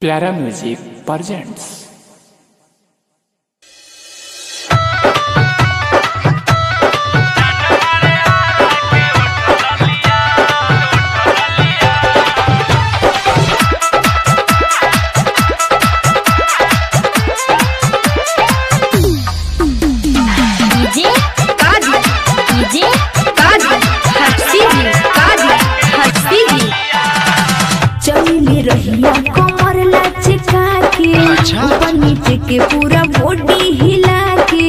प्यारा music presents DJ Kazi DJ Kazi हंसी जी काजी हंसी जी चली रहिया कमर लचका के ऊपर नीचे के पूरा बॉडी हिला के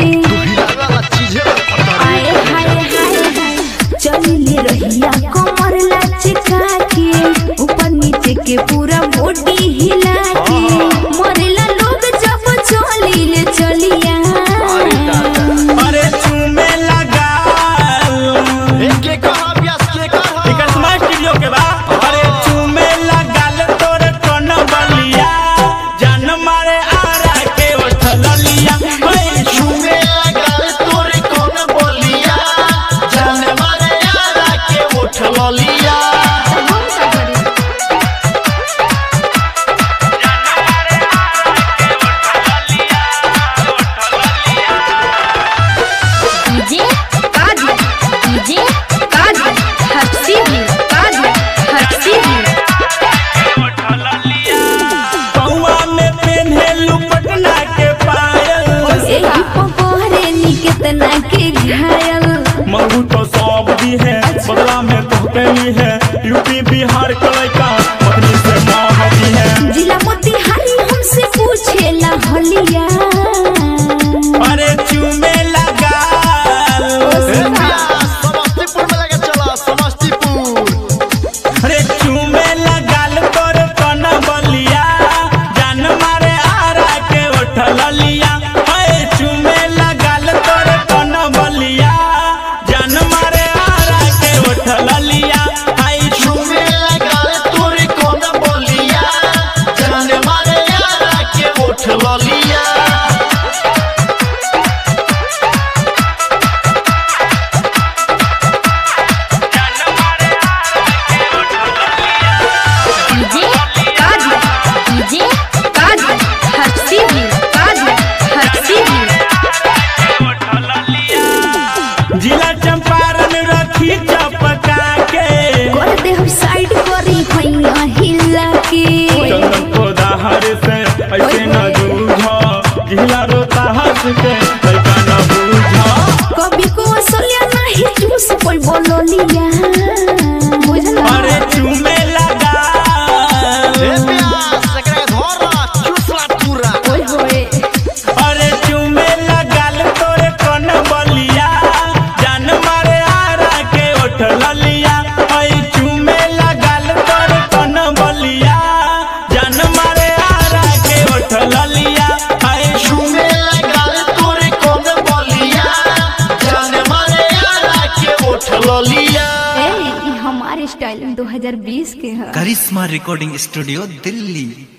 आए हाय हाय हाय चली रहिया कमर लचका के ऊपर नीचे के पूरा बॉडी हिला के मरेला लोग जब चली ले चलिया अरे चूमे लगा एकर स्मार्ट स्टूडियो के बा अरे चूमे लगाल तोर कोन बलिया जान मारे आरा के उठल लिया ओए चूमे डीजे काजी डीजे काजी हंसी जी काजी हंसी जी पौआ में पेन्हेलू पटना के पायल एही पकड़े नी कितना के घायल मंगू तो सब दी है बदला में तो कैली है यूपी बिहार के लड़का पत्नी से माहती है जिला मोतिहारी हमसे पूछेला हलिया अरे चूमे लगा अरे चूमे लगाल तोर कन बलिया जान मारे आरा के उठल लिया अरे चूमे लगाल तोर कन बलिया जान मारे आरा के उठल लिया आई चूमे डीजे काजी डीजे काजी हंसी जी काजी हंसी जी जिला चंपारण रखी चपका के कर दे हम साइड करी हैया हिला के चंदन को दाहर से ऐसे न जूझो जिला रोता हंस के लड़का न बूझो कभी को असलिया नहीं चूस पर बोलो लिया बुझला अरे चूमे लगा ओए होए अरे चूमे लगाल तोरे कौन बलिया जान मारे आरा के उठल लिया ऐ चूमे लगाल तोरे कौन बलिया जान मारे आरा के उठल लिया ऐ चूमे ए ई हमारे स्टाइल 2020 के है करिश्मा रिकॉर्डिंग स्टूडियो दिल्ली